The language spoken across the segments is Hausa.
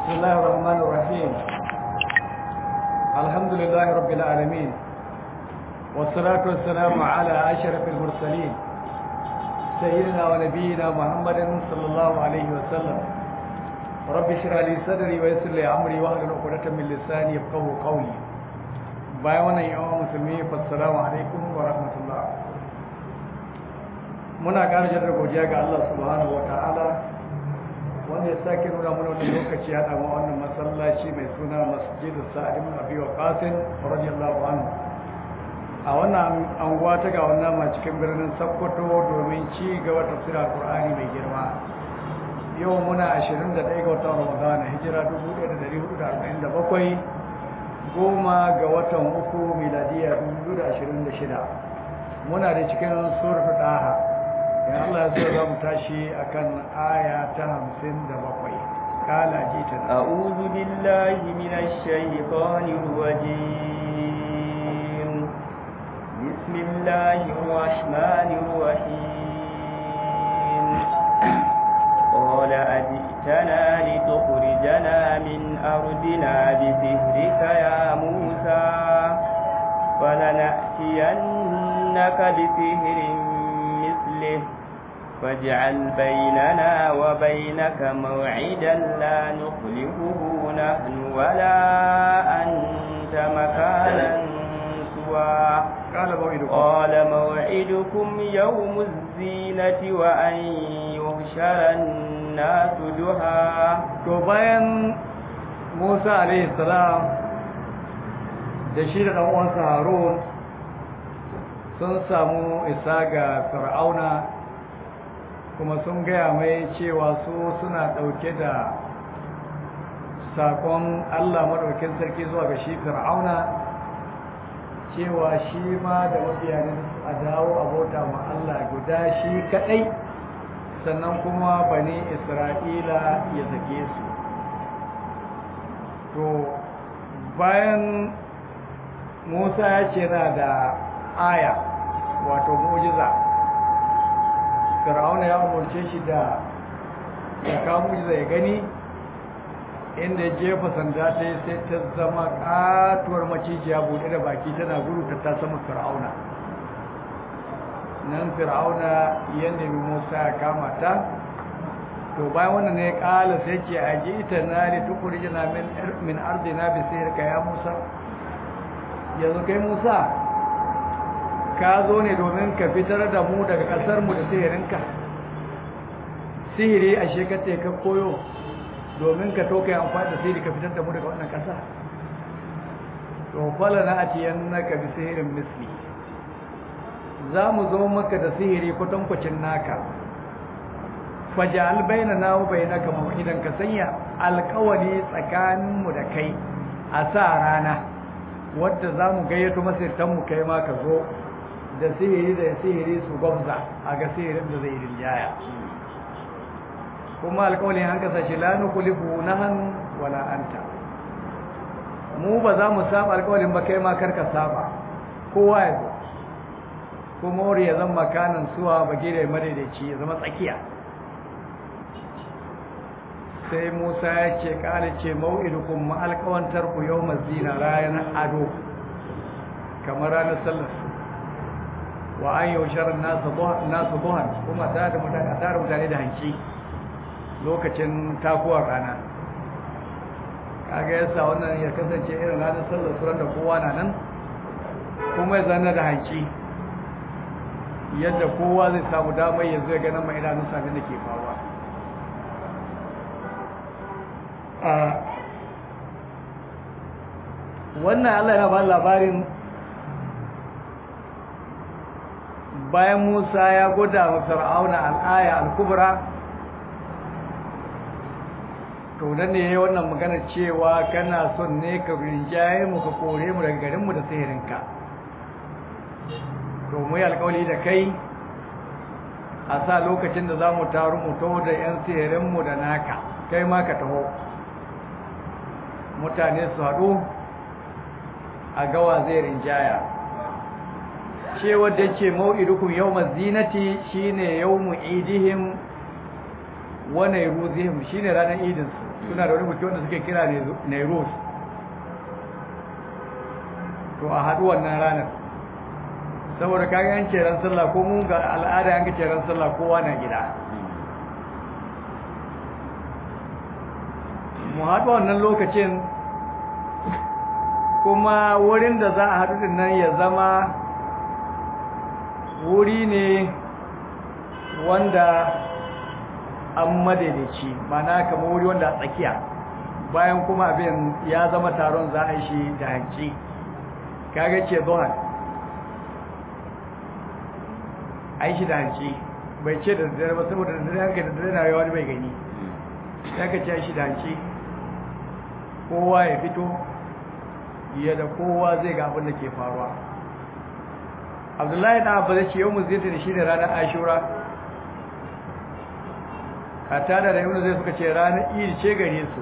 بسم الله الرحمن الرحيم الحمد لله رب العالمين والصلاة والسلام على أشرف المرسلين سيدنا ونبينا محمد صلى الله عليه وسلم رب اشرح لي صدري ويسر لي أمري واحلل عقدة من لساني يفقهوا قولي bayan wannan yawan musulmi fassalamu alaikum wa rahmatullah muna ƙara jaddada godiya ga Allah subhanahu wa ta'ala wanda ya sake nuna mana wani lokaci ya damu wannan masallaci mai suna masjidu sa'ad ibn abi waqas radiyallahu anhu a wannan anguwa ta ga wannan ma cikin birnin Sokoto domin ci gaba tafsirin Qur'ani mai girma yau muna 21 ga watan Ramadan hijira 1447 goma ga watan uku miladiya 2026 muna da cikin suratul daha in Allah ya so za mu tashi akan aya ta 57 kala jita a'udhu billahi minash shaitanir rajim bismillahir rahmanir rahim qala ajitana litukhrijana min ardina bisihrika ya musa فلنأتينك بسهر مثله فاجعل بيننا وبينك موعدا لا نخلفه نحن ولا أنت مكانا سوى قال موعدكم قال موعدكم يوم الزينة وأن يحشر الناس جهى to bayan Musa alaihi salam da shi da ɗan uwansa Harun sun samu isa ga Fir'auna kuma sun gaya mai cewa su suna ɗauke da sakon Allah maɗaukin sarki zuwa ga shi fir'auna cewa shi ma da mabiyanin a dawo abota ma Allah guda shi kaɗai sannan kuma bani isra'ila ya zage su to bayan musa ya ce na da aya wato mujiza fir'auna ya umarce shi da ya kawo mujiza ya gani inda ya jefa sanda ta yi sai ta zama katuwar macijiya buɗe da baki tana gudu ta ta sama fir'auna nan fir'auna ya nemi musa ya kama ta to bayan wannan ne kala sai ce a ji ita na da tukuri jina min arzina bi sai ka ya musa yanzu kai musa ka zo ne domin ka fitar da mu daga ƙasarmu da sihirinka sihiri a shekace ka koyo domin ka toka amfani da sihiri ka fitar da mu daga wannan ƙasa to fala na atiyan naka bi sihirin misli za mu zo maka da sihiri kwatankwacin naka faja'al bainana wa bainaka maw'idan ka sanya alƙawari tsakaninmu da kai a sa rana wadda za mu gayyato masirtanmu kai ma ka zo da sihiri da sihiri su gwamza a ga sihirin da zai rinjaya kuma alƙawalin an kasa shi la nukulifu nahan wala anta mu ba za mu saba alƙawalin ba kai ma karka saba kowa ya zo kuma wuri ya zama makanan suwa ba gida madaidaici ya zama tsakiya sai musa ya ce ƙala ce mau'idukum ma alƙawantar ku yau mazina ranar ado kamar ranar sallar wa an yaushar nasu buhan kuma tare mutane da hanci lokacin takuwar rana kaga yasa wannan ya kasance irin ranar sallar suran da kowa na nan kuma ya zana da hanci yadda kowa zai samu damar ya zai ganin mai idanun sami da ke faruwa wannan allah ya ba labarin bayan Musa ya gwada wa Fir'auna al'aya al-kubra to dan ne wannan magana cewa kana son ne ka rinjaye mu ka kore mu daga garin mu da sihirinka to mu yi alƙawari da kai a sa lokacin da zamu taru mu taho da yan sihirin mu da naka kai ma ka taho mutane su haɗu a gawa zai rinjaya cewa da ce mau'idukum yawmaz zinati shine yawmu idihim wa nayruzihim shine ranar idin su suna da wani buki wanda suke kira Nairus to a haɗu wannan ranar saboda kaga yan ce ran sallah ko mun ga al'ada yan ce ran sallah kowa na gida mu haɗu wannan lokacin kuma wurin da za a haɗu din nan ya zama wuri ne wanda an madaidaici mana kamar wuri wanda a tsakiya bayan kuma abin ya zama taron za a yi shi da hanci kaga ce zuwan a yi shi da hanci bai ce da dare ba saboda da dare haka da dare na yawa bai gani ya ka ce shi da hanci kowa ya fito yadda kowa zai ga abin da ke faruwa abdullahi na abu zai ce yau mu zai da shi da ranar ashura a tada da yau zai suka ce ranar iri ce gare su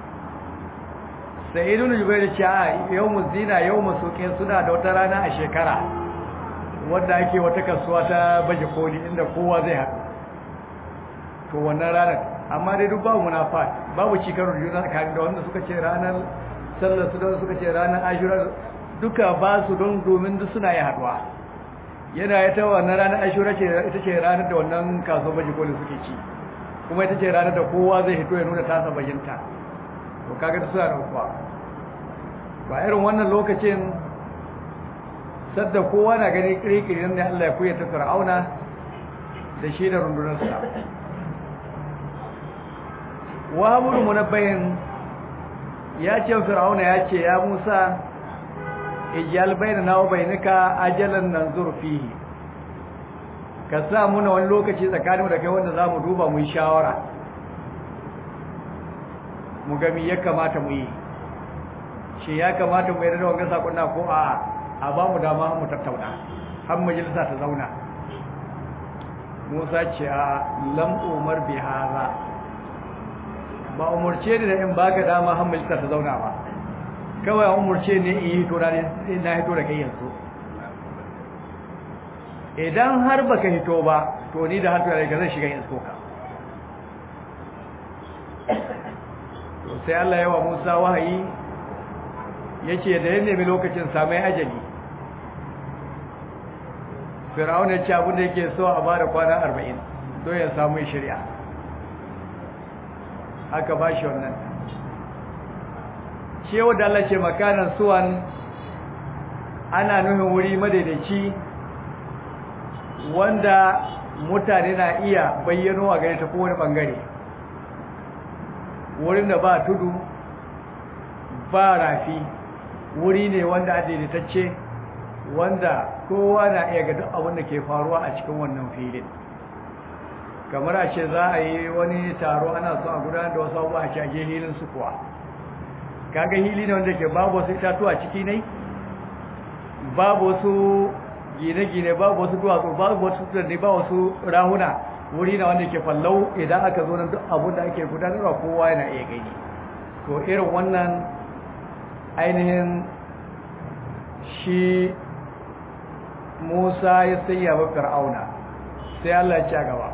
sai idun jubai da ce a yau mu zina yau mu soke suna da wata rana a shekara wadda ake wata kasuwa ta baje koli inda kowa zai haɗu to wannan ranar amma dai duk babu munafa babu cikar juna tsakanin da wanda suka ce ranar sallar su da suka ce ranar ashura duka ba su don domin duk suna yi haɗuwa yana ya ta wannan ranar ashura ce ita ce ranar da wannan kasuwar baje koli suke ci kuma ita ce ranar da kowa zai hito ya nuna tasa bajinta to kaga suna da kuwa ba irin wannan lokacin sadda kowa na gani kirkiri ne Allah ya kuya ta fir'auna da shi da rundunarsa wahabul munabbahin ya ce fir'auna ya ce ya Musa ijal bainana wa bainika ajalan nanzur fihi ka sa muna wani lokaci tsakaninmu da kai wanda za mu duba mu yi shawara mu gami ya kamata mu yi shi ya kamata mu yi da wanga sakon na ko a a ba mu dama mu tattauna har majalisa ta zauna Musa ce a lam umar bi haza ba umurce ni da in baka dama har majalisa ta zauna ba kawai umurce ne in yi to na na hito da kai yanzu idan har baka hito ba to ni da hantu da zai shiga in soka to sai Allah ya wa Musa wahayi yace da ya nemi lokacin samai ajali Fir'auna ya ce abin da yake so a bada kwana 40 don ya samu shari'a aka bashi wannan cewa da Allah ce makanan suwan ana nufin wuri madaidaici wanda mutane na iya bayyano a gare ta kowane bangare wurin da ba tudu ba rafi wuri ne wanda a daidaitacce wanda kowa na iya ga duk abin da ke faruwa a cikin wannan filin kamar a ce za a yi wani taro ana so a gudanar da wasu abubuwa a shage hilin su kuwa kaga hili ne wanda ke babu wasu itatuwa ciki ne babu wasu gine-gine babu wasu duwatsu babu wasu tunani ba wasu rahuna wuri na wanda ke fallau idan aka zo nan duk abin da ake gudanarwa kowa yana iya gani to irin wannan ainihin shi musa ya sayya wa fir'auna sai allah ya ci gaba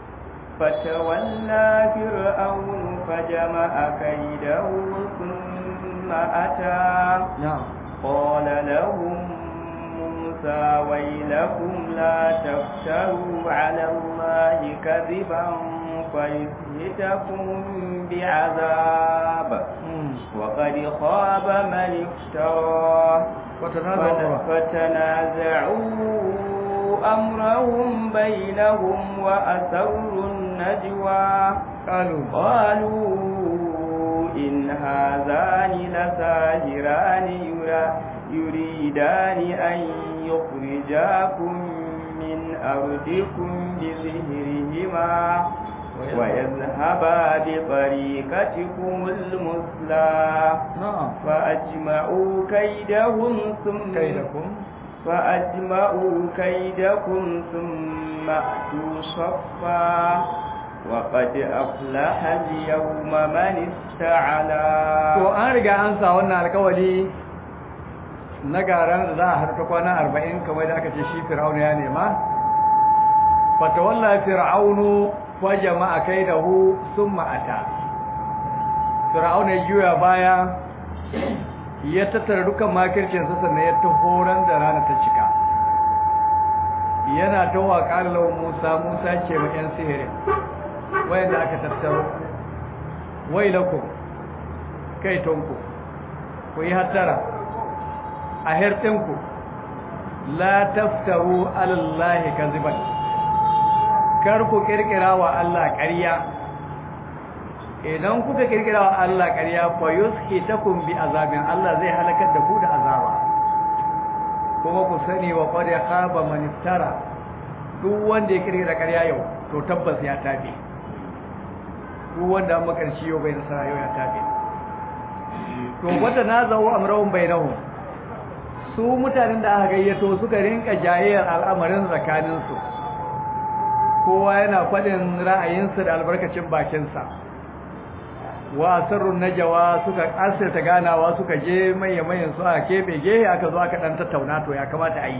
فتولى فرعون فجمع كيده ثم أتى نعم قال لهم موسى ويلكم لا تفتروا على الله كذبا فيسهتكم بعذاب وقد خاب من افترى فتنازعوا أمرهم بينهم وأسروا النجوى قالوا قالوا إن هذان لساهران يريدان أن يخرجاكم من أرضكم بسحرهما ويذهبا بطريقتكم المثلى نعم فأجمعوا كيدهم ثم كيدكم فأجمعوا كيدكم ثم أتوا صفا وقد أفلح اليوم من استعلى to an riga an sa wannan alkawari na garan da za a harta kwana arba'in kamar da aka ce shi fir'aunu ya nema fatawalla fir'aunu fa jama'a kaidahu summa ata fir'auna ya juya baya ya tattara dukan makircinsa sannan ya ta horon da rana ta cika yana ta wa ƙalallahu musa musa ce ma 'yan sihirin wayanda aka tattaro wai lakum kai tonku ku yi hattara a hertinku la taftaru alallahi kaziban kar ku kirkira wa Allah ƙarya idan kuka kirkira wa Allah ƙarya fa yuskitakum bi azabin Allah zai halakar da ku da azaba kuma ku sani wa qad khaba man iftara duk wanda ya kirkira ƙarya yau to tabbas ya tabe duk wanda an makarci yau bai nasara yau ya tabe to wata nazahu amrahum bainahum su mutanen da aka gayyato suka rinka jayayyar al'amarin tsakaninsu kowa yana faɗin ra'ayinsa da albarkacin bakinsa wa asarrun najawa suka asirta ganawa suka je maye-mayen su a keɓe gehe aka zo aka ɗan tattauna to ya kamata a yi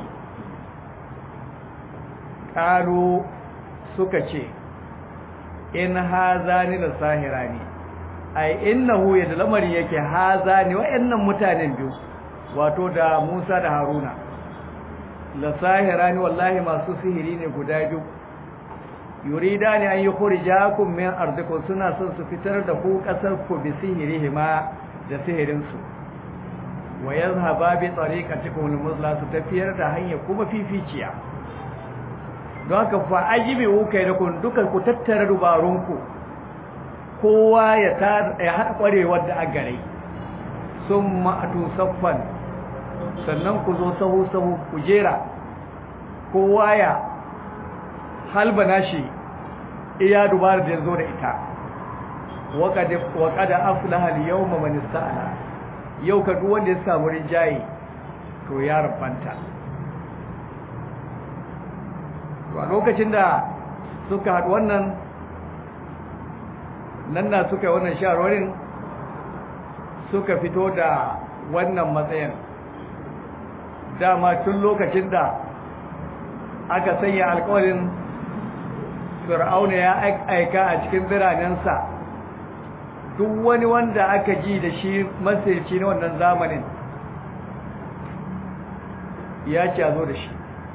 ƙalu suka ce in haza ni da sahira ne ai innahu yadda lamari yake haza ne wa'annan mutanen biyu wato da Musa da Haruna la sahirani wallahi masu sihiri ne guda biyu yuridani an yukhrijakum min ardikum suna son su fitar da ku kasar ku bi sihirihima da sihirin su wa yazhaba bi tariqatikum al-muzla su tafiyar da hanya kuma fificiya don haka fa ajibi kai da kun duka ku tattara dubarunku kowa ya ya haɗa ƙwarewar da a gare sun ma'atu saffan sannan ku zo sahu-sahu ku jera kowa ya halbana shi iya dubar da ya zo da ita waƙada aflaha yau mamani sa'ala yau ka duk wanda ya samu rinjaye to ya rafanta to a lokacin da suka haɗu wannan nan na suka wannan shawarwarin suka fito da wannan matsayin dama tun lokacin da aka sanya alkawarin fir'auna ya aika a cikin biranensa duk wani wanda aka ji da shi masirci na wannan zamanin ya ce a zo da shi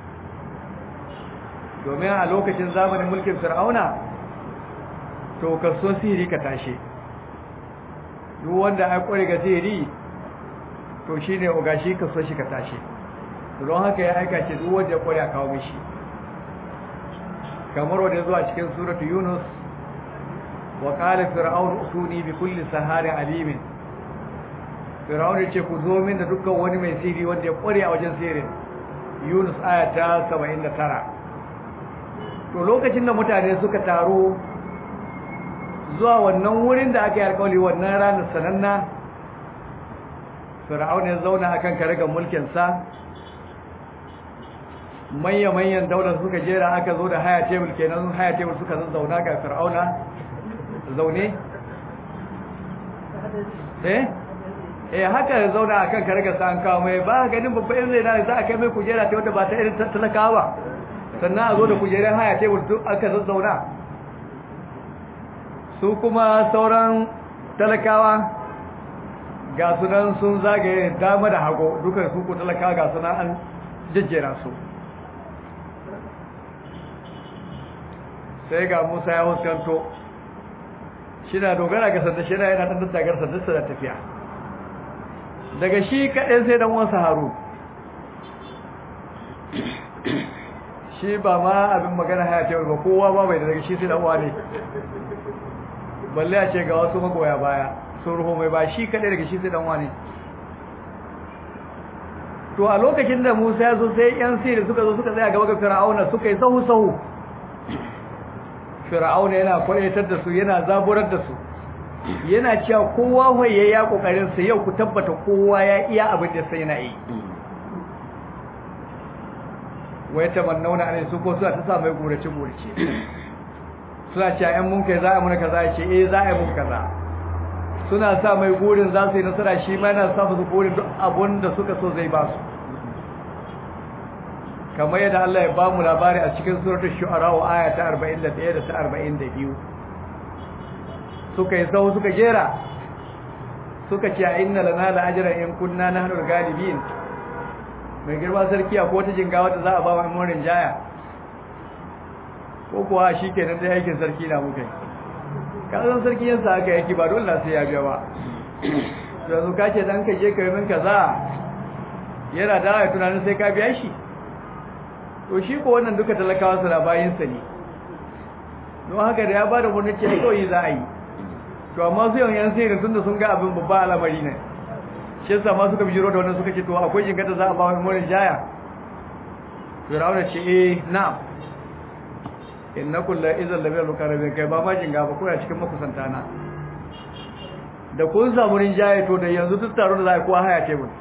domin a lokacin zamanin mulkin fir'auna to kaso sihiri ka tashe duk wanda ya kware ga sihiri to shine ogashi kaso shi ka tashe don haka ya aika ce duk wanda ya kware a kawo mishi kamar wanda zuwa cikin suratu yunus wa qala fir'aun utuni bi kulli saharin alimin fir'aun ya ce ku zo min da dukkan wani mai sihiri wanda ya kware a wajen sihirin yunus aya ta 79 to lokacin da mutane suka taro zuwa wannan wurin da aka yi alkawali wannan ranar sananna fir'aun ya zauna akan karagar mulkinsa manya-manyan daular suka jera aka zo da haya tebul kenan haya tebul suka zauna ga fir'auna zaune eh eh haka ya zauna akan karagar sa an kawo mai ba ganin babban zai na za a kai mai kujera ta wanda ba ta irin talakawa sannan a zo da kujerar haya tebul duk aka zazzauna su kuma sauran talakawa ga sunan sun zagaye dama da hago duka su ku talakawa ga sunan an jejjera su sai ga musa ya huskanto shi na dogara ga sanda shi na yana ɗan tattagar sandarsa da tafiya daga shi kaɗai sai dan wasu haru shi ba ma abin magana haya ce ba kowa ba bai da daga shi sai dan wane balle a ce ga wasu magoya baya sun ruho mai ba shi kaɗai daga shi sai dan wane to a lokacin da Musa ya zo sai yan sirri suka zo suka tsaya gaba ga Fir'auna suka yi sahu sahu Fir'auna yana kwaitar da su yana zaburar da su yana cewa kowa hoye ya kokarin sa yau ku tabbata kowa ya iya abin da sai na yi wai tamannauna ne su ko suna ta sa mai gurace gurace suna cewa ‘yan mun kai za a muna kaza ya ce eh za a yi mun kaza suna sa mai gurin za su yi nasara shi ma yana sa musu gurin duk abun da suka so zai ba su kamar yadda Allah ya ba mu labari a cikin suratul shu'ara wa aya ta 41 da ta 42 suka yi sau suka jera suka ce a inna lana la ajran in kunna nahnu galibin mai girma sarki a wata jinga wata za a ba mu murin jaya ko kuwa shikenan dai aikin sarki na mukai kazan sarki yansa aka yaki ba dole sai ya biya ba yanzu ka ce dan ka je ka yi min kaza yana da ya tunanin sai ka biya shi to shi ko wannan duka talakawa su bayin sa ne don haka da ya bada wani ce kawai za a yi to amma su yawan yan sai tun da sun ga abin babba al'amari ne shi yasa ma suka bijiro da wannan suka ce to akwai jinkata za a ba wani murin jaya firawuna ce eh na'am innakum la idzal labil mukarrabin kai ba ma jinga ba kuna cikin makusanta na da kun samu rinjaye to da yanzu duk taro da za a kowa haya tebur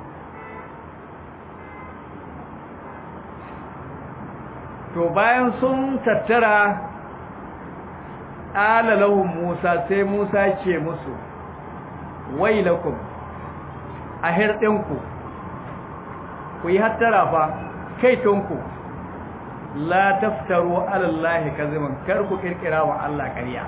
to bayan sun tattara alalahun musa sai musa ce musu wailakum a hirɗinku ku yi hattara fa kaitonku la taftaru alallahi kaziman kar ku kirkira wa Allah ƙarya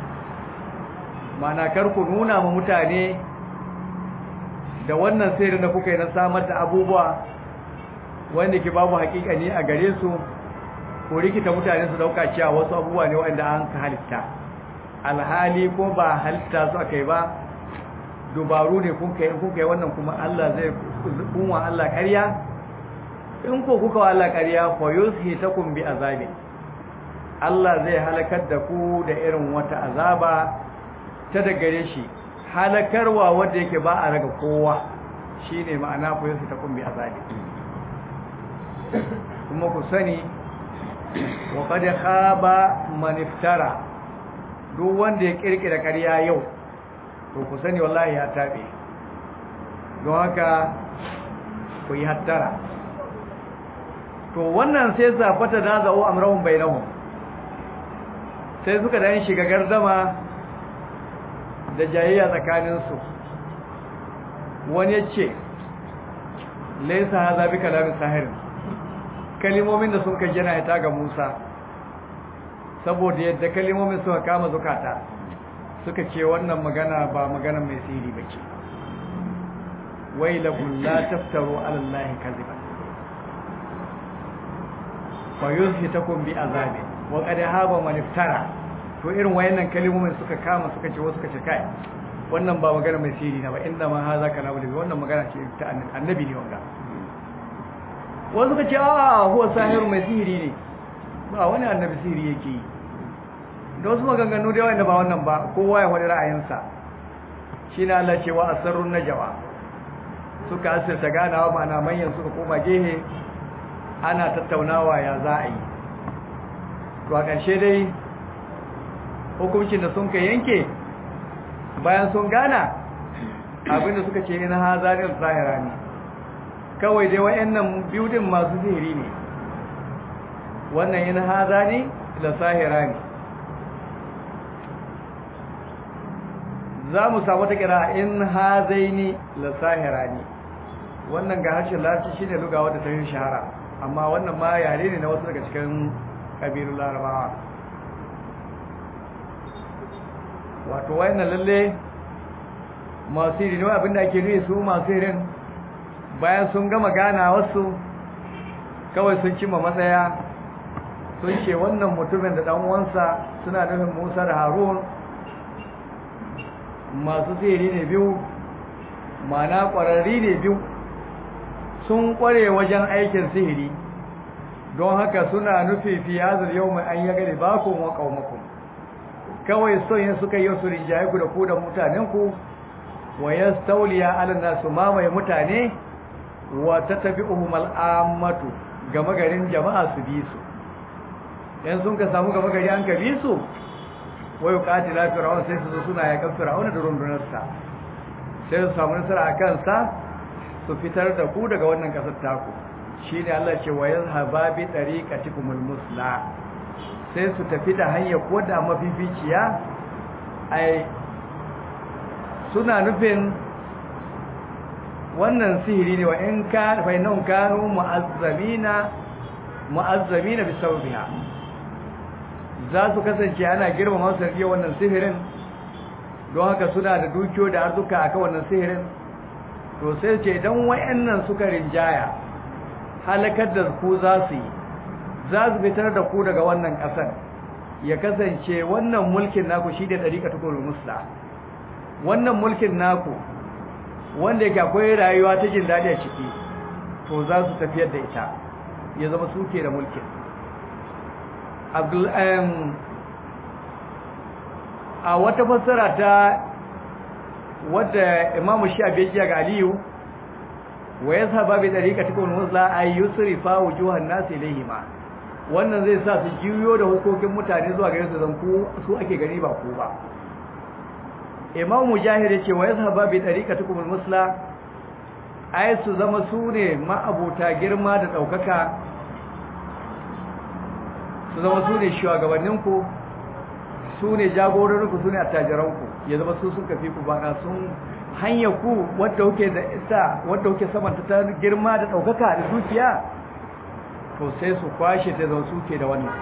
mana kar ku nuna ma mutane da wannan sirri da kuka yi na samar da abubuwa wanda ke babu hakikani a gare su ko rikita mutane su dauka cewa wasu abubuwa ne wanda an ka halitta alhali ko ba halitta su aka yi ba dubaru ne kun kai kun kai wannan kuma Allah zai kunwa Allah ƙarya in ko kuka wa Allah ƙarya fa yushitakum bi azabi Allah zai halakar da ku da irin wata azaba ta da gare shi halakarwa wanda yake ba a raga kowa shine ma'ana fa yushitakum bi azabi kuma ku sani wa qad khaba man iftara duk wanda ya kirkira ƙarya yau to ku sani wallahi ya tabe don haka ku yi hattara to wannan sai zafata da za'u amrahum bainahum sai suka da yin shiga gardama da jayayya tsakaninsu wani ya ce laisa haza bi kalamin sahirin kalimomin da sun kai jana ita ga Musa saboda yadda kalimomin suka kama zukata suka ce wannan magana ba magana mai sihiri bace wailahum la taftaru ala allahi kadhiban fa yuzhitakum bi azabi wa qad haba man iftara to irin wayannan kalimomin suka kama suka ce wasu suka ce kai wannan ba magana mai sihiri na ba inda ma haza kalamu wannan magana ce ta annabi ne wanga wasu ka ce a huwa sahiru mai sihiri ne ba wani annabi sihiri yake yi da wasu maganganu da yawan da ba wannan ba kowa ya wani ra'ayinsa shi na Allah cewa a sarrun najawa suka asirta ganawa ma'ana manyan suka koma gehe ana tattaunawa ya za a yi to a ƙarshe dai hukuncin da sun ka yanke bayan sun gana abinda suka ce ina hazarin zahira ne kawai dai wayannan biyu din masu sihiri ne wannan in haza ne da sahira ne za mu samu ta kira in hazaini la sahira ne wannan ga harshen larabci shine lugawa da ta yi shahara amma wannan ma yare ne na wasu daga cikin kabilun larabawa wato wayannan lalle masu sihiri ne abinda ake nufi su masu sihirin bayan sun gama gana wasu kawai sun cimma matsaya sun ce wannan mutumin da ɗan'uwansa suna nufin musa da harun masu sihiri ne biyu mana ƙwararri ne biyu sun ƙware wajen aikin sihiri don haka suna nufi fi hazar yau mai an yaga da bakon wa ƙaumakon kawai son yin suka yi su rinjaye ku da ku da mutanenku wa ya stauliya alana su mamaye mutane wa ta tafi umar al'ammatu gama garin jama'a su bi su yan sun ka samu gama gari an ka bi su wai kati la fir'aun sai su zo suna yakan fir'aun da rundunarsa sai su samu nasara a kansa su fitar da ku daga wannan kasar taku shine Allah ce wa yazhaba bi tariqatikumul musla sai su tafi da hanyar ko da mafificiya ai suna nufin wannan sihiri ne wa in ka fa inna kanu mu'azzamina mu'azzamina bi sawbiha za su kasance ana girmama su da wannan sihirin don haka suna da dukiyo da arzuka a wannan sihirin to sai ce idan wayannan suka rinjaya halakar da ku za su yi za su fitar da ku daga wannan ƙasar ya kasance wannan mulkin naku shi da ɗariƙa tukurul musla wannan mulkin naku wanda yake akwai rayuwa ta jin daɗi a ciki to za su tafiyar da ita ya zama suke da mulkin a wata fassara ta wadda imamu shafi ya ga aliyu wa ya saba bi dariƙa tukun musla ay yusrifa wujuhan nas ilayhima wannan zai sa su jiyo da hukokin mutane zuwa gare su zan ku su ake gani ba ku ba imam mujahid yace wa yasaba bi dariƙa tukun musla ay su zama su ne ma'abuta girma da daukaka su zama su ne shugabanninku su ne jagororinku su ne attajiranku ya zama su sun kafi ku bana sun hanya ku wadda kuke da ita wadda kuke samanta ta girma da daukaka da dukiya to sai su kwashe ta zama suke da wannan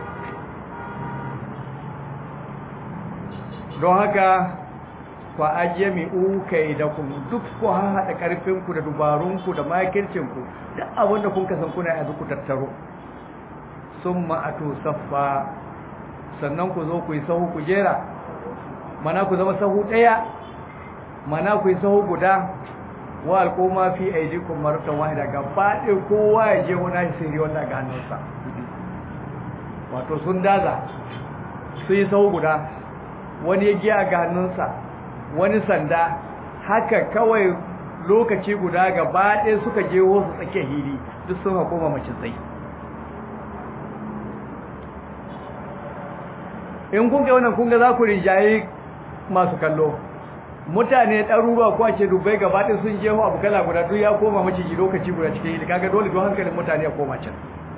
don haka fa ajmi'u kaidakum duk ku haɗa karfinku da dubarunku da makircinku duk abin da kun kasan kuna yanzu ku tattaro summa atu saffa sannan ku zo ku yi sahu ku jera mana ku zama sahu ɗaya mana ku yi sahu guda wa alƙoma fi aidikum maratan wahida gaba ɗaya kowa ya je wani sirri wanda ga hannunsa wato sun daza su yi sahu guda wani ya giya ga hannunsa wani sanda haka kawai lokaci guda gaba ɗaya suka je wasu tsakiyar hili duk sun hakoma mace tsaye in kun ga wannan kun ga za ku rinjaye masu kallo mutane ɗaruruwa ko ce dubai gaba ɗin sun jeho abu kala guda duk ya koma maciji lokaci guda cikin hili kaga dole don hankalin mutane ya koma can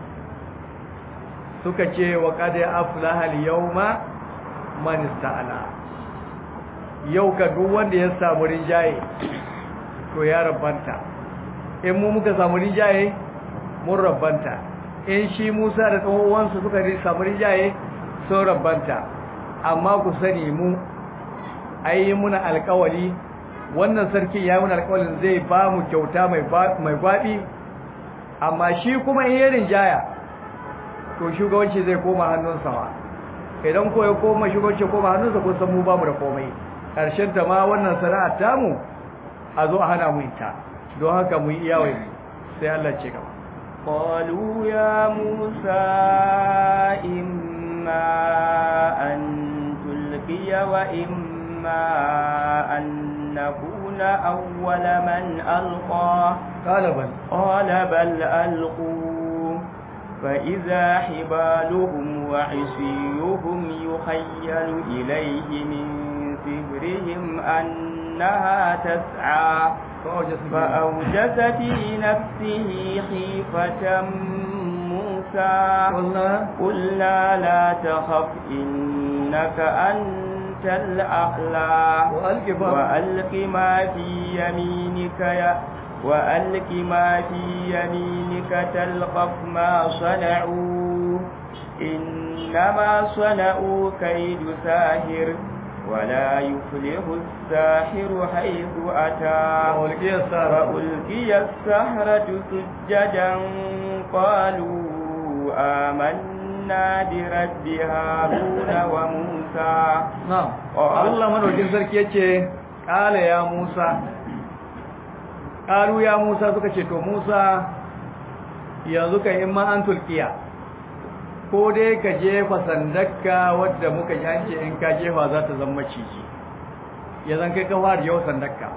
suka ce wa qad aflaha al-yawma man ista'ala yau ka duk wanda ya samu rinjaye to ya rabbanta in mu muka samu rinjaye mun rabbanta in shi Musa da ɗan uwansa suka samu rinjaye sun rabbanta amma ku sani mu ai muna alƙawari wannan sarki ya muna alƙawarin zai ba mu kyauta mai mai gwabi amma shi kuma in yarin jaya to shugabanci zai koma hannunsa wa idan ko ya koma shugabanci koma hannunsa ko san mu ba mu da komai karshen ta ma wannan sana'a tamu a zo a hana mu ita don haka mu yi iyawai sai Allah ce gaba قالوا يا موسى إما أن تلقي وإما أن نكون أول من ألقى قال بل قال بل ألقوا فإذا حبالهم وعصيهم يخيل إليه من سحرهم أنها تسعى فأوجس في نفسه خيفة موسى قلنا قلنا لا تخف إنك أنت الأعلى وألق ما- وألق ما في يمينك يا وألق ما في يمينك تلقف ما صنعوا إنما صنعوا كيد ساهر ولا يفلح الساحر حيث أتى وألقي السحرة فألقي السحرة سجدا قالوا آمنا برب هارون وموسى na'am Allah madaukin sarki yace qala ya Musa qalu ya Musa suka ce to Musa yanzu kai in ma an tulkiya ko dai ka jefa sandakka wadda muka ji an ce in ka jefa za ta zama ciji ya zan kai ka fara yau sandakka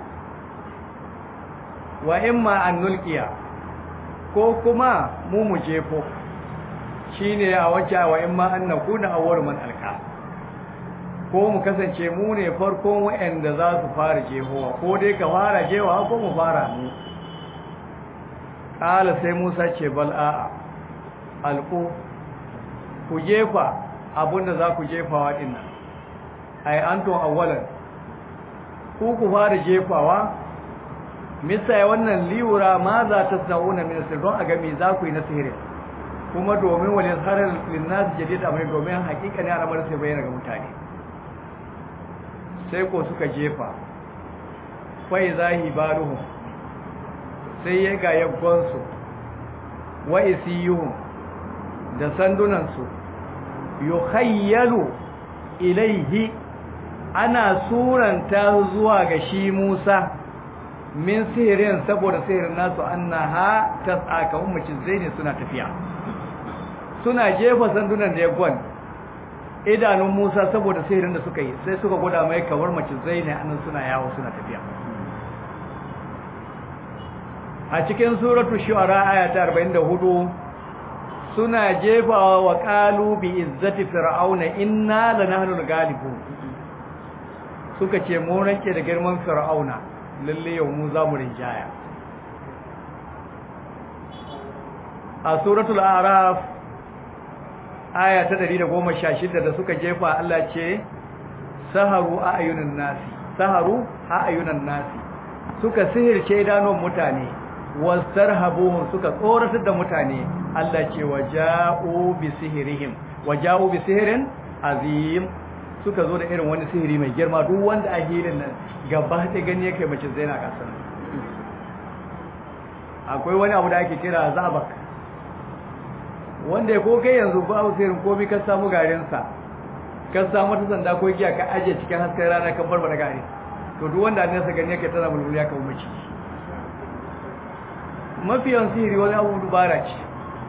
wa in ma an nulkiya ko kuma mu mu jefo shine a wacce wa in ma an nakuna awwal man alka ko mu kasance mu ne farkon waɗanda za su fara jehowa ko dai ka fara jehowa ko mu fara mu ƙala sai musa ce bal a'a alƙo ku jefa abinda za ku jefawa ɗin nan ai anton awwalan ku ku fara jefawa misai wannan liwura ma za ta sa'una min sir don a ga me za ku yi na sihirin kuma domin wani harar linnas jadid amai domin hakika ne al'amarin sai bayyana ga mutane sai ko suka jefa fai zahi baruhu sai ya ga yaggonsu wa isiyuhum da sandunansu yukhayyalu ilaihi ana suranta zuwa ga shi Musa min sihirin saboda sihirin nasu annaha tas'aka ummacin zaini suna tafiya suna jefa sandunan da yaggon idanun Musa saboda sihirin da suka yi sai suka gwada mai kawar mace zaini annan suna yawo suna tafiya a cikin suratu shu'ara aya ta 44 suna jefawa wa qalu bi izzati fir'auna inna lanahnu al-ghalibun suka ce mu ranke da girman fir'auna lalle yau mu za mu rinjaya a suratul a'raf aya ta 116 da suka jefa Allah ce saharu a ayunan nasi saharu a ayunan nasi suka sihirce idanun mutane wastarhabuhum suka tsoratar da mutane Allah ce waja'u bi sihirihim waja'u bi sihirin azim suka zo da irin wani sihiri mai girma duk wanda a hilin nan gaba da gani yake mace zaina kasar akwai wani abu da ake kira zabak wanda ya ko kai yanzu ba su sihirin komai ka samu garinsa ka samu ta sanda ko giya ka ajiye cikin hasken rana kan barbara gari to duk wanda ne sa gani yake tana bulbul ya kawo mace mafiyan sihiri wani abu dubara ce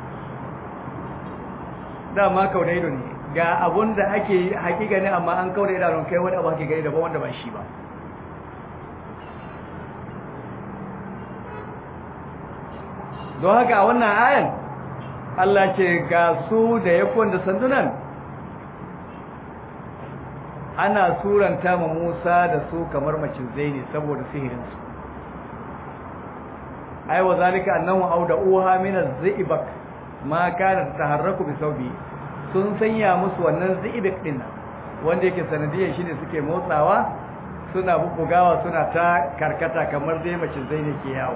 dama kauna ido ne ga abun da ake hakika ne amma an kauna idanun kai wani abu hake gani daban wanda ba shi ba don haka a wannan ayan Allah ce ga su da yakon da sandunan ana suranta ma Musa da su kamar macin zaini saboda sihirinsu ai wa zalika annahu auda uha min az-zibak ma kana taharraku bi sawbi sun sanya musu wannan zibak din wanda yake sanadiyar shine suke motsawa suna bubugawa suna ta karkata kamar dai macin zaini ke yawo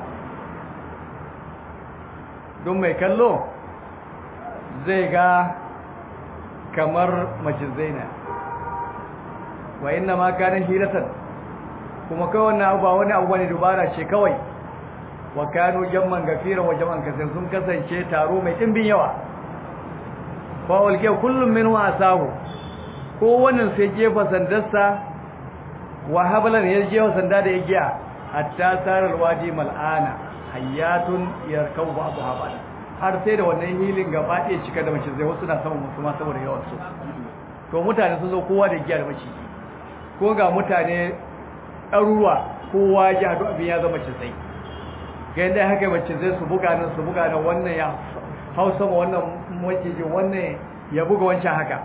don mai kallo zai ga kamar macin zaina wa inna ma kana hiratan kuma kai wannan abu ba wani abu bane dubara ce kawai wa kanu jamman gafira wa jamman kasir sun kasance taro mai dimbin yawa fa walke kullum minhu asahu ko wannan sai jefa sandarsa wa hablan ya jefa sanda da igiya hatta sarar wadi mal'ana hayatun yarkau ba'du habal har sai da wannan hilin gaba ɗaya cika da mace zai wasu na saman musu ma saboda yawan su to mutane sun zo kowa da igiya da mace ko ga mutane ɗaruruwa kowa ya haɗu abin ya zama cizai ga yadda haka mace zai su buga nan su buga nan wannan ya hau sama wannan macijin wannan ya buga wancan haka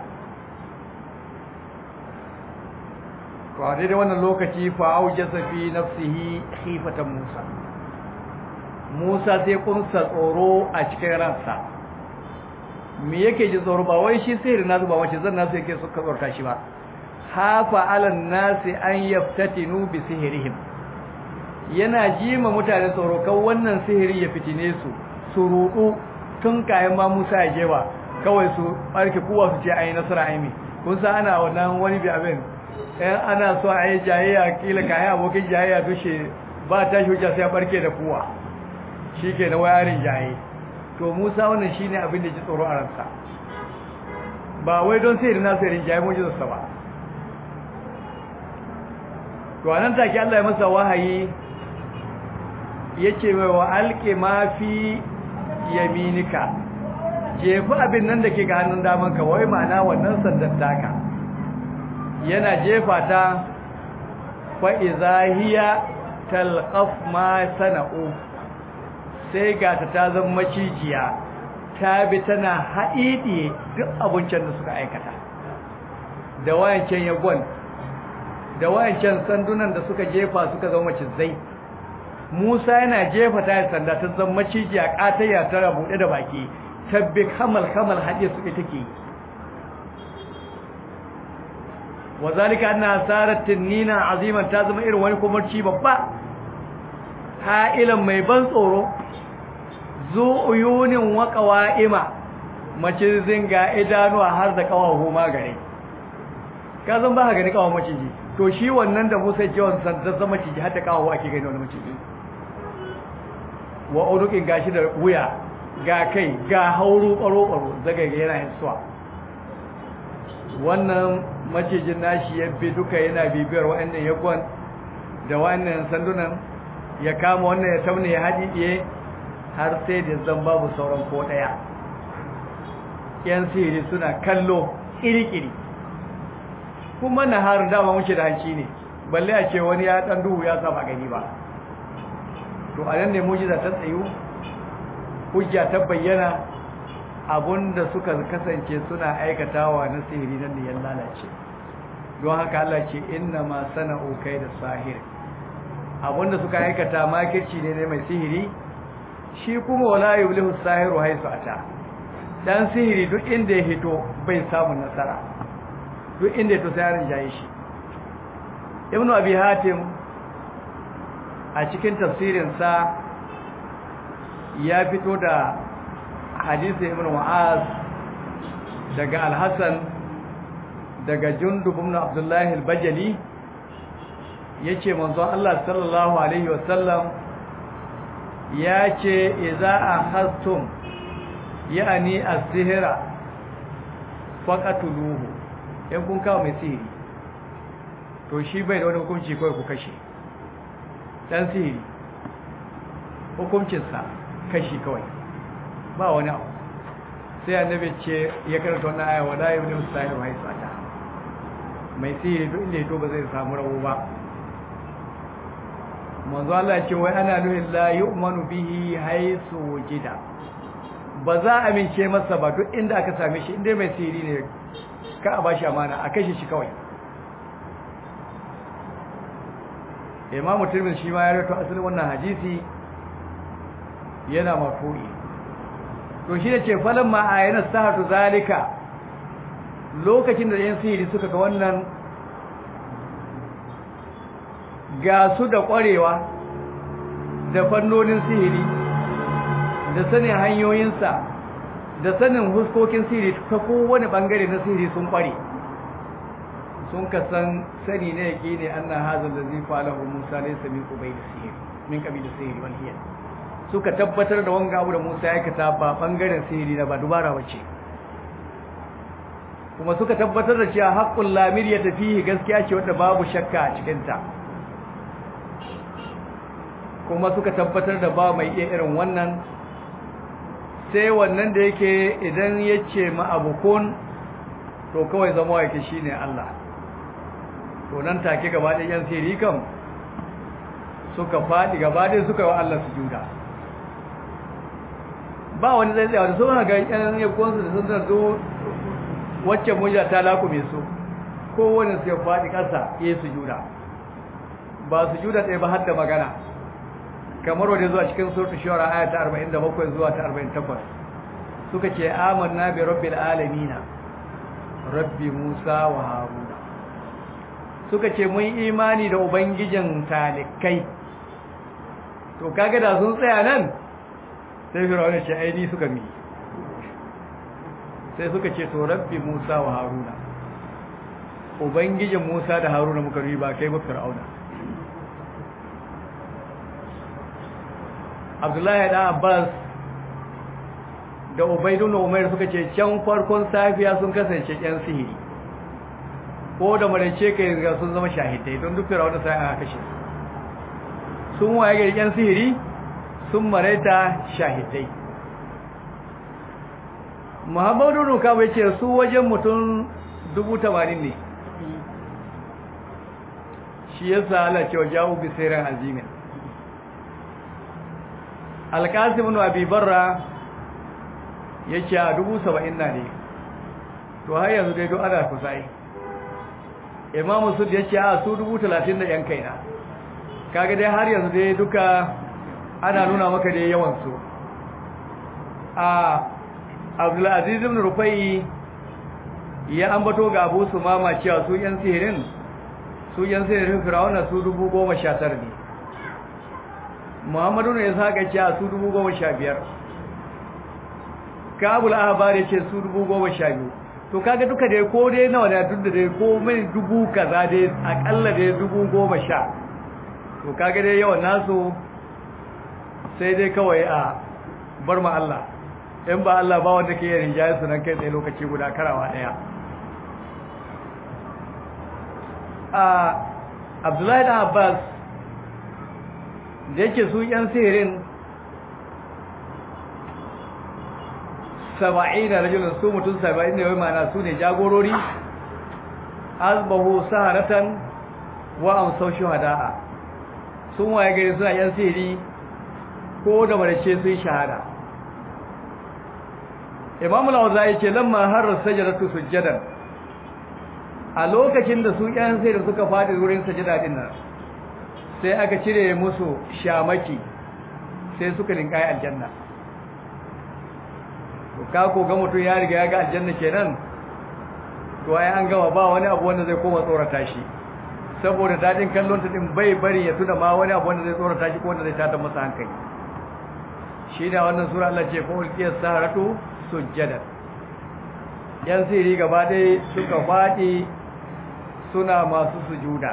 to a daidai wannan lokaci fa auja safi nafsihi khifatan musa musa sai kunsa tsoro a cikin ransa me yake ji tsoro ba wai shi sihiri nasu ba wace zan nasu yake suka tsorta shi ba hafa alan nasi an yaftatinu bi sihirihim yana jima mutane tsoro kan wannan sihiri ya fitine su su rudu tun kayan ma Musa ya je ba kawai su barke kowa su ce ayi nasara ayi mi kun san ana wannan wani bi abin eh ana so ayi jayayya kila kai abokin jayayya dushe ba ta hujja sai barke da kowa shike na wayarin jaye to Musa wannan shine abin da ji tsoro a ransa ba wai don sihiri na sihirin jaye mujizarsa ba to anan take Allah ya masa wahayi yace mai wa alqi ma fi yaminika jefu abin nan da ke ga hannun daman ka wai ma'ana wannan sandan taka yana jefa ta fa iza hiya talqaf ma sana'u sai ga ta ta zama macijiya ta bi tana haɗiɗiye duk abincin da suka aikata da wayancan yagon da wayancan sandunan da suka jefa suka zama macizai Musa yana jefa ta sanda ta zama macijiya katayya ta rabuɗe da baki tabbi kamal kamal hadiye su take wazalika anna sarat tinina aziman ta zama irin wani kumarci babba ha'ilan mai ban tsoro zu uyunin wa qawaima macizin ga idanuwa har da kawahu ma gare ka zan ba ka gani kawan maciji to shi wannan da Musa jiwon san ta zama ciki har ta kawo ake gani wani maciji wa urukin gashi da wuya ga kai ga hauru baro baro zagaye yana yin suwa wannan macijin nashi ya bi duka yana bibiyar wa'annan yakon da wa'annan sandunan ya kama wannan ya taune ya haɗiɗiye har sai da zan babu sauran ko ɗaya yan sihiri suna kallo ƙiri-ƙiri kuma na har dama wuce da hanci ne balle a ce wani ya ɗan duhu ya saba gani ba to a nan ne mujiza ta tsayu hujja ta bayyana da suka kasance suna aikatawa na sihiri nan da ya lalace don haka Allah ce inna ma sana'u kai da sahir abinda suka aikata makirci ne ne mai sihiri shi kuma wala yublihu sahiru haisu ata dan sihiri duk inda ya hito bai samu nasara duk inda ya to sai yarin jaye shi ibnu abi hatim a cikin tafsirin sa ya fito da hadisi ibn mu'az daga al-hasan daga jundub ibn abdullah al-bajali yace manzo Allah sallallahu alaihi wasallam yace idza akhastum yani as-sihra faqatuluhu in kun kawo mai sihiri to shi bai da wani hukunci kawai ku kashe dan sihiri hukuncinsa kashi kawai ba wani abu sai annabi ce ya karanta wannan aya wala yabni ustahi wa haisata mai sihiri duk inda yato ba zai samu rabo ba manzo Allah ce wai ana nuhin la yu'manu bihi haisu wujida ba za a amince masa ba duk inda aka same shi inda mai sihiri ne ka a bashi amana a kashe shi kawai imamu tirmidhi shi ma ya rawaito asalin wannan hadisi yana mafu'i to shi ne ce falon ma a yana sahatu zalika lokacin da yan sihiri suka ga wannan ga su da ƙwarewa da fannonin sihiri da sanin hanyoyinsa da sanin huskokin sihiri ta kowane ɓangare na sihiri sun ƙware sun ka san sani na yake ne an na hazar da zai falahu musa ne sami kubai da sihiri min ƙabi da sihiri wani hiyar suka tabbatar da wanga abu da Musa ya aikata ba bangaren sihiri na ba dubara wace kuma suka tabbatar da cewa haqqul lamir ya tafi gaskiya ce wanda babu shakka a cikin ta kuma suka tabbatar da ba mai iya irin wannan sai wannan da yake idan yace ma abukun to kawai zama yake shine Allah to nan take gaba da yan sihiri kam suka faɗi gaba ɗaya suka yi wa Allah sujuda ba wani zai tsaye da sun haka yan yankunsu da sun zarto wacce mujja ta lakume su kowane su ya faɗi ƙasa ya yi sujuda ba sujuda ɗaya ba har da magana kamar wadda zuwa cikin surtu shawara aya ta 47 zuwa ta 48 suka ce amanna bi rabbil alamina rabbi musa wa haruna suka ce mun imani da ubangijin talikai to kaga da sun tsaya nan sai firawun ce aini suka mi sai suka ce to rabbi musa wa haruna ubangijin musa da haruna muka riba kai ba firawuna abdullahi da abbas da ubaidun umar suka ce can farkon safiya sun kasance yan sihiri ko da marace kai ga sun zama shahidai don duk firawuna sai aka kashe sun waye ga yan sihiri sun maraita shahidai muhammadu nuka bai ce su wajen mutum dubu tamanin ne shi ya sa ala cewa jawo bisirin azimin alkasim nu abibarra ya ce a dubu saba'in na ne to har yanzu dai don ana kusai imamu sud ya ce a su dubu talatin da yan kaina kaga dai har yanzu dai duka ana nuna maka da yawansu a abdulaziz ibn rufai ya ambato ga abu su mama cewa su yan sihirin su yan sihirin firawuna su dubu goma sha tara ne muhammadu ne ya saka cewa su dubu goma sha biyar kabul ahbar ya ce su dubu goma sha biyu to kaga duka dai ko dai nawa da duk da dai ko mai dubu kaza dai akalla dai dubu goma sha to kaga dai yawan nasu sai dai kawai a bar ma Allah in ba Allah ba wanda ke yin rinjaye su nan kai tsaye lokaci guda karawa daya a Abdullahi da Abbas da yake su yan sihirin saba'in da rajulun su mutum saba'in ne wai mana su ne jagorori azbahu saharatan wa amsau shuhada'a sun waye gari suna yan sihiri ko da marace sun shahada imam al-awza'i ce lamma harra sajdatu sujjadan a lokacin da su yan sihiri suka fadi wurin sajada din nan sai aka cire musu shamaki sai suka linkai aljanna ka ko ga mutum ya riga ya ga aljanna kenan to ai an gama ba wani abu wanda zai koma tsorata shi saboda dadin kallon ta din bai bari ya tuna ma wani abu wanda zai tsorata shi ko wanda zai tada masa hankali shi da wannan sura Allah ce fa ulqiyas saharatu sujjada yan siri gaba dai suka fadi suna masu sujuda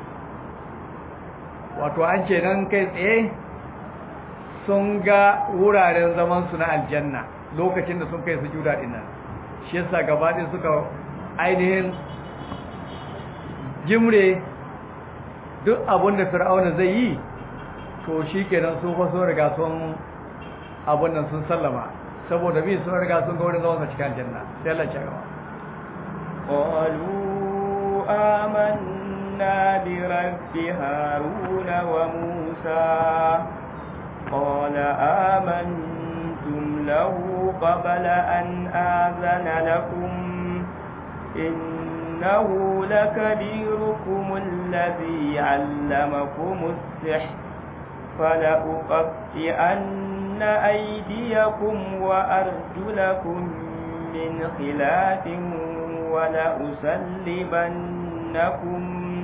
wato an ce nan kai tsaye sun ga wuraren zaman su na aljanna lokacin da sun kai sujuda din nan shi yasa gaba ɗaya suka ainihin jimre duk abin da fir'auna zai yi to shi kenan su fa sun riga sun abin nan sun sallama saboda bi sun riga sun ga wurin zaman cikin aljanna sai Allah ya gaba قالوا آمنا برب هارون وموسى قال آمنتم له قبل أن آذن لكم إنه لكبيركم الذي علمكم السحر فلأقطئن أيديكم وأرجلكم من خلاف ولأسلبنكم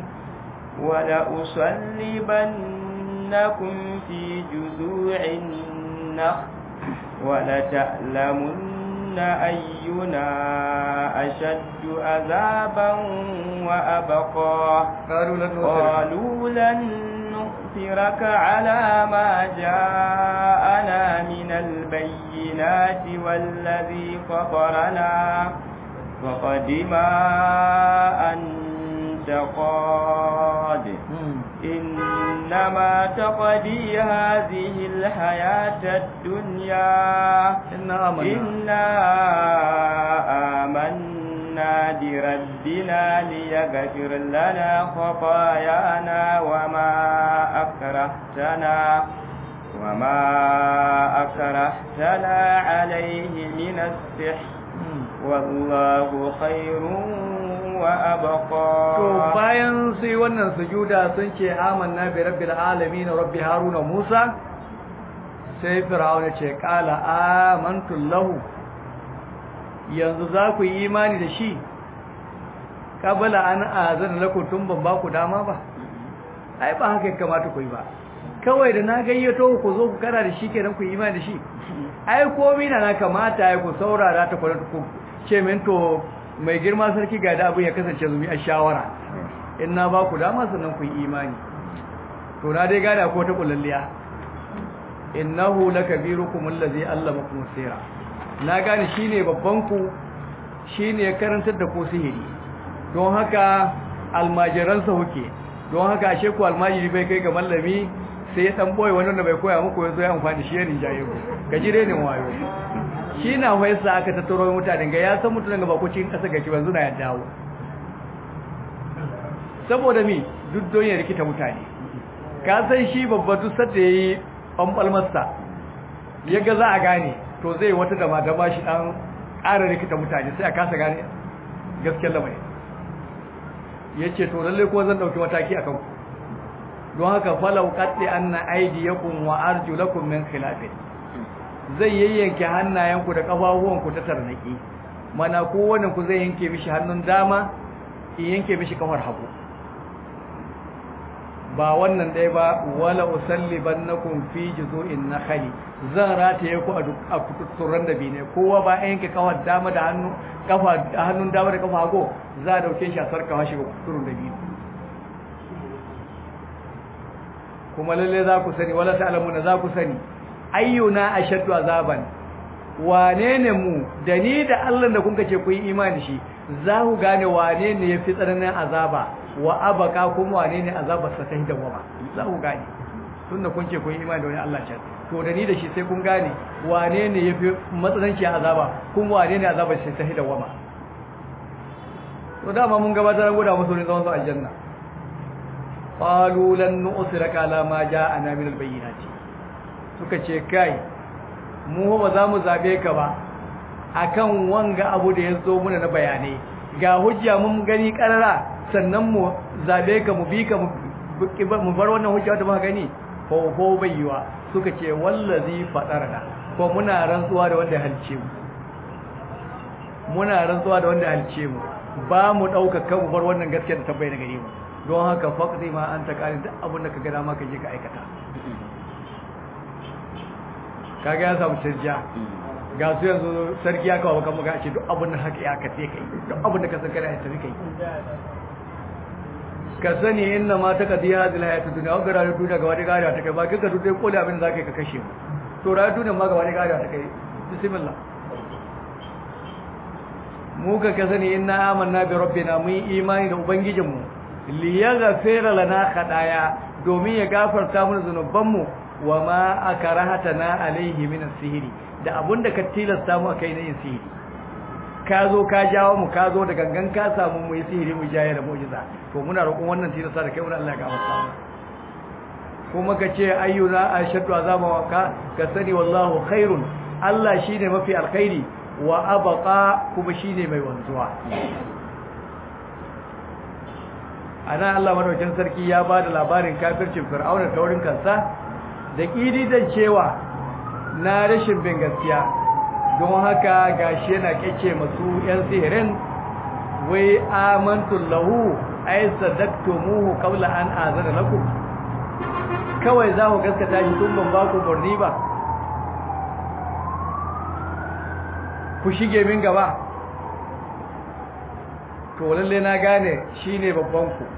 ولأسلبنكم في جذوع النخل ولتعلمن أينا أشد عذابا وأبقى قالوا لن نؤثرك على ما جاءنا من البينات والذي فطرنا فقد ما أنت قاد إنما تقضي هذه الحياة الدنيا إنا آمنا, إنا آمنا بربنا ليغفر لنا خطايانا وما أكرهتنا وما أكرهتنا عليه من السحر والله خير وأبقى to bayan sai wannan sujuda sun ce amanna bi rabbil alamin rabbi haruna musa sai fir'auna ce qala amantu lahu yanzu za ku yi imani da shi kabala an azana lakum tun ban ba ku dama ba ai ba haka kamata ku yi ba kawai da na gayyato ku zo ku kara da shi kenan ku yi imani da shi ai komai na kamata ai ku saurara ta ku ce min to mai girma sarki ga da abin ya kasance zumi a shawara in na ba ku dama sannan ku yi imani to na dai gada ko ta kullalliya innahu lakabirukum allazi allamakum sirra na gane shine babban ku shine ya karantar da ku sihiri don haka almajiransa huke don haka ashe ku almajiri bai kai ga mallami sai ya dan boye wanda bai koya muku yazo ya amfani shi ya rinjaye ku gajire ne wayo shi na waisa aka tattaro mutanen ga ya san mutanen ga bako cikin ƙasa gaki banzu na ya dawo saboda mi duk don ya rikita mutane ka san shi babba duk sadda ya yi ɓanɓalmarsa ya ga za a gane to zai wata dama dama shi ɗan ƙara rikita mutane sai a kasa gane gaskiyar lamarin ya ce to lalle ko zan ɗauki mataki a kanku don haka falau katse an na aidiyakun wa arjulakun min khilafin zai yayyanke hannayenku da ƙafafuwanku ta tarnaki mana kowane ku zai yanke mishi hannun dama in yanke mishi kafar hagu ba wannan dai ba wala usallibannakum fi juzu'in nakhli zan rataye ku a kututturan da bi ne kowa ba yanke kawar dama da hannu kafa hannun dama da kafa hago za a dauke shi a sarkawa shi ga kututturun da bi kuma lalle za ku sani wala ta'lamuna za ku sani ayyuna ashaddu azaban wane ne mu da ni da Allah da kun ce ku yi imani shi za ku gane wane ne yafi tsananin azaba wa abaka kuma wane ne azabar sa ta hidawa ba za ku gane tunda kun ce kun yi imani da wani Allah can to da ni da shi sai kun gane wane ne yafi matsananci azaba kuma wane ne azabar sa ta hidawa ba to dama mun gabatar guda musu ne zaman su aljanna qalu lan nu'siraka ala ma ja'ana min al-bayyinati suka ce kai mu ba za mu zabe ka ba akan wanga abu da ya zo muna na bayanai ga hujja mun gani karara sannan mu zabe ka mu bi ka mu bar wannan hujja da muka gani ko ko bayyuwa suka ce wallazi fadarna ko muna rantsuwa da wanda halce mu muna rantsuwa da wanda halce mu ba mu dauka kan mu bar wannan gaskiya da tabbai da gare mu don haka faqdi ma anta qalin duk abin da ka ga dama ka je ka aikata kaga ya samu sirja ga su yanzu sarki ya kawo kan muka ce duk abin da haka ya ka sai kai duk abin da ka san kana tafi kai ka sani inna ma ta kadi hadil hayatu dunya wa gara duniya ga wani gariya ta kai ba kika duk dai koli abin da zaka ka kashe mu to ra duniya ma ga wani gariya ta kai bismillah mu ka ka sani inna amanna bi rabbina mun imani da ubangijinmu li yaghfira lana khadaya domin ya gafarta mana zanubanmu wa ma akrahatana alaihi min as-sihri da abunda ka tilasta mu kai ne sihiri ka zo ka jawo mu ka zo da gangan ka samu mu yi sihiri mu jaye da mu'jiza to muna roƙon wannan tilasta da kai wannan Allah ya gafarta mu kuma ka ce ayyuna ashaddu azaba wa ka ka sani wallahu khairun Allah shine mafi alkhairi wa abqa kuma shine mai wanzuwa ana Allah madaukakin sarki ya bada labarin kafircin fir'auna da taurin kansa da ƙididan cewa na rashin bin gaskiya don haka gashi yana kyace masu 'yan sihirin wai amantun lahu ai sadaktumuhu qabla an azana lakum kawai za ku gaskata shi tun ban ba ku murni ba ku shige min gaba to lalle na gane shine babban ku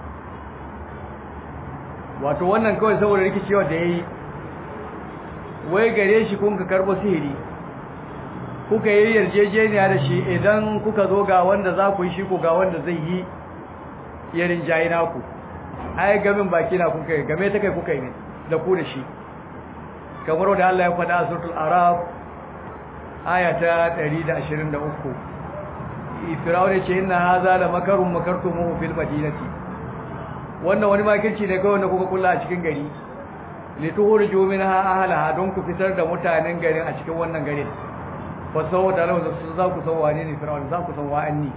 wato wannan kawai saboda rikicewa da yayi wai gare shi kun ka karbo sihiri kuka yi yarjejeniya da shi idan kuka zo ga wanda za ku yi shi ko ga wanda zai yi yarin jayi naku ai gamin baki na kuka yi game ta kai kuka yi da ku da shi kamar da Allah ya faɗa a suratul araf aya ta 123 Fir'aun ce inna hadha la makarun makartumuhu fil madinati wannan wani makirci ne kawai da kuka kula a cikin gari lituhurju minha ahlaha don ku fitar da mutanen garin a cikin wannan garin fa saboda Allah su za ku san wane ne Fir'aun za ku san wa'anni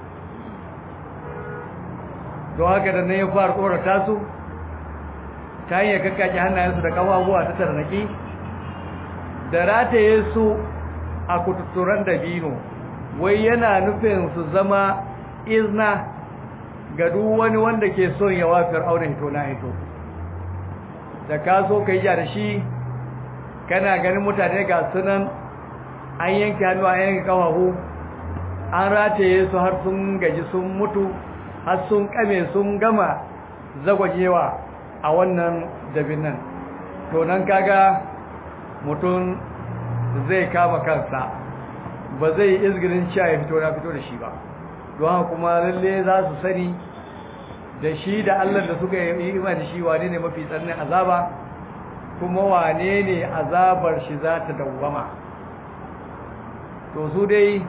don haka da nan ya fara tsorata su ta hanyar kakkake hannayensu da kafafuwa ta tarnaki da rataye su a kututturan dabino wai yana nufin su zama izna ga duk wani wanda ke son yawa fir'auna hito na hito da ka so ka yi da shi kana ganin mutane ga sunan an yanke hannu an yanke kafafu an rataye su har sun gaji sun mutu har sun kame sun gama zagwajewa a wannan dabin nan to nan kaga mutum zai kama kansa ba zai izgirin cewa ya fito na fito da shi ba don kuma lalle za su sani da shi da Allah da suka yi ima da shi wane ne mafi tsananin azaba kuma wane ne azabar shi za ta dawwama to su dai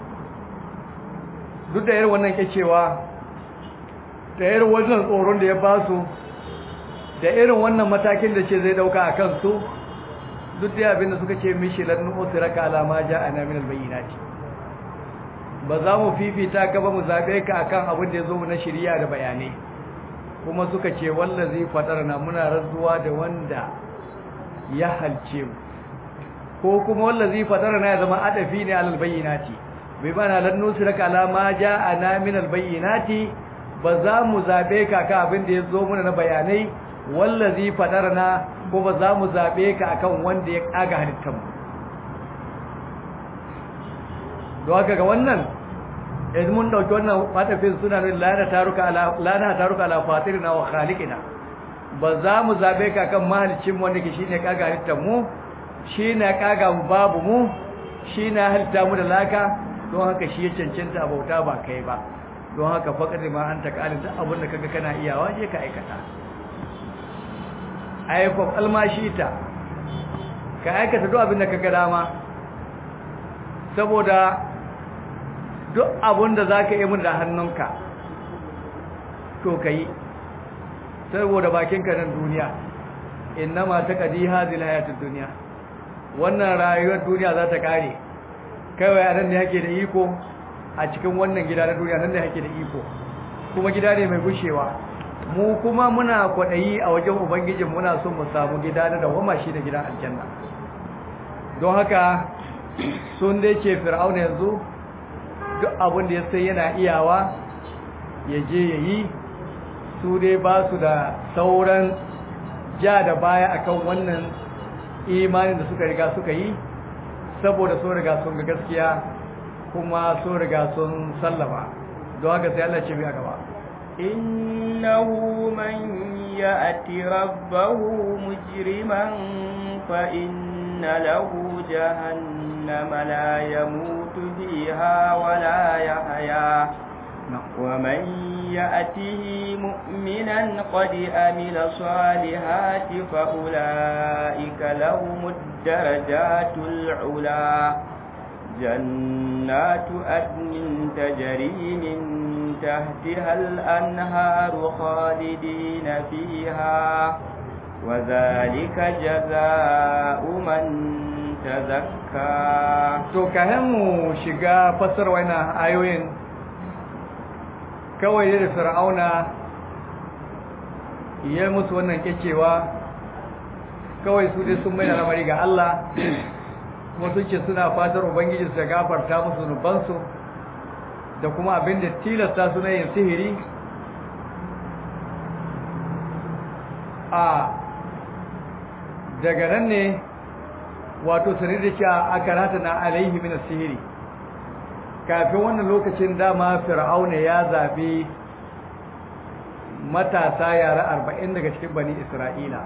duk da irin wannan kyacewa da irin wannan tsoron da ya ba su da irin wannan matakin da ce zai dauka a kansu duk da abin da suka ce mishi lannu usraka alama ja'ana min albayyinati ba za mu fifita ka ba mu zabe ka akan abin da yazo mu na shari'a da bayanai kuma suka ce wallazi fatarna muna razuwa da wanda ya halce mu ko kuma wallazi fatarna ya zama adafi ne alal bayyinati bai bana lannu usraka alama ja'ana min albayyinati ba za mu zabe ka ka abin da yazo muna na bayanai wallazi fadarna ko ba za mu zabe ka akan wanda ya kaga halittar mu don haka ga wannan idan mun dauki wannan fatafin suna nuna lana taruka ala lana taruka ala fatirina wa khaliqina ba za mu zabe ka kan mahalicin wanda ke shine kaga halittar mu shine kaga mu babu mu shine halitta mu da laka don haka shi ya cancanta bauta ba kai ba don haka faqad ma anta qalin duk abin da kaga kana iyawa je ka aikata ayyukan almashita ka aikata duk abin da kaga dama saboda duk abin da za ka yi mun da hannunka to ka yi saboda bakinka nan duniya innama ta kadi hazil hayatun duniya wannan rayuwar duniya za ta kare kawai a nan ne hake da iko a cikin wannan gida na duniya nan ne hake da iko kuma gida ne mai gushewa mu kuma muna kwaɗayi a wajen ubangijin muna son mu samu gida na dawama shi da gidan aljanna don haka sun dai ce fir'auna yanzu duk abin da ya sai yana iyawa ya je ya yi su dai ba su da sauran ja da baya akan wannan imanin da suka riga suka yi saboda sun riga sun ga gaskiya kuma sun riga sun sallama don haka sai Allah ce biya gaba innahu man ya'ti rabbahu mujriman fa inna lahu jahannama la yamutu fiha wa la yahya ومن يأته مؤمنا قد أمل صالحات فأولئك لهم الدرجات العلا جنات أدن تجري من تحتها الأنهار خالدين فيها وذلك جزاء من تزكى to kayan mu shiga fasar wannan ayoyin kawai da fir'auna ya musu wannan kecewa kawai su dai sun mai lamari ga Allah kuma sun ce suna fatar ubangiji su gafarta musu zunubansu da kuma abin da tilasta su na yin sihiri a daga nan ne wato sanar da cewa aka rata na alaihi min sihiri kafin wannan lokacin dama fir'auna ya zabi matasa yara arba'in daga cikin bani isra'ila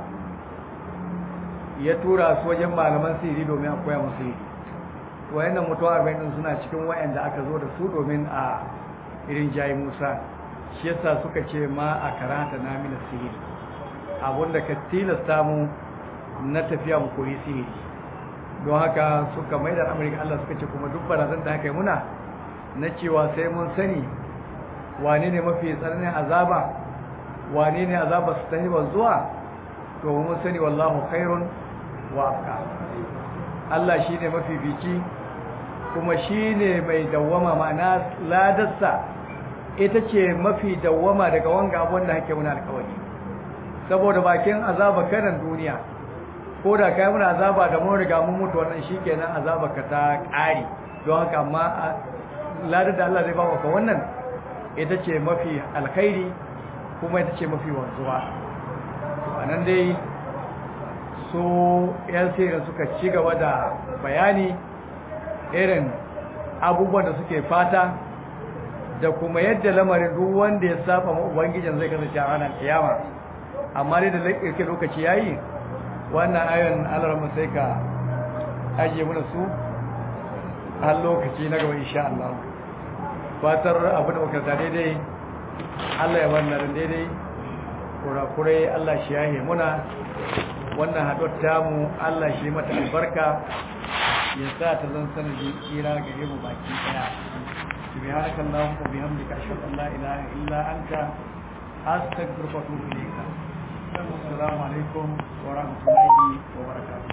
ya tura su wajen malaman sihiri domin a koya musu sihiri wayannan mutuwa arba'in din suna cikin wayanda aka zo da su domin a irin jayi musa shi yasa suka ce ma a karata na mina sihiri abinda ka tilasta mu na tafiya mu koyi sihiri don haka suka mai da amurka allah suka ce kuma duk barazan da aka yi muna na cewa sai mun sani wane ne mafi tsananin azaba wane ne azaba su tahiba zuwa to mun sani wallahu khairun wa afka Allah shine mafi bici kuma shine mai dawwama ma'ana ladarsa ita ce mafi dawwama daga wanga abun da hake muna alƙawari saboda bakin azaba kanan duniya ko da kai muna azaba da mun riga mun mutu wannan shikenan azaba ka ta ƙari don haka amma ladar da Allah zai ba ka wannan ita ce mafi alkhairi kuma ita ce mafi wanzuwa a nan dai su yan sirrin suka ci gaba da bayani irin abubuwan da suke fata da kuma yadda lamarin duk wanda ya saba ma ubangijin zai kasance a ranar kiyama amma dai da yake lokaci yayi wannan ayon alarma sai ka ajiye mana su har lokaci na gaba insha Allah fatar abin da makarta daidai Allah ya wannan daidai kurakurai Allah shi yahe muna wannan haɗuwar tamu Allah shi mata albarka ya sa ta zan sanadi tsira gare mu baki daya subhanaka allahumma wa bihamdika ashhadu an la ilaha illa anta astaghfiruka wa atubu ilayk assalamu alaikum wa rahmatullahi wa barakatuh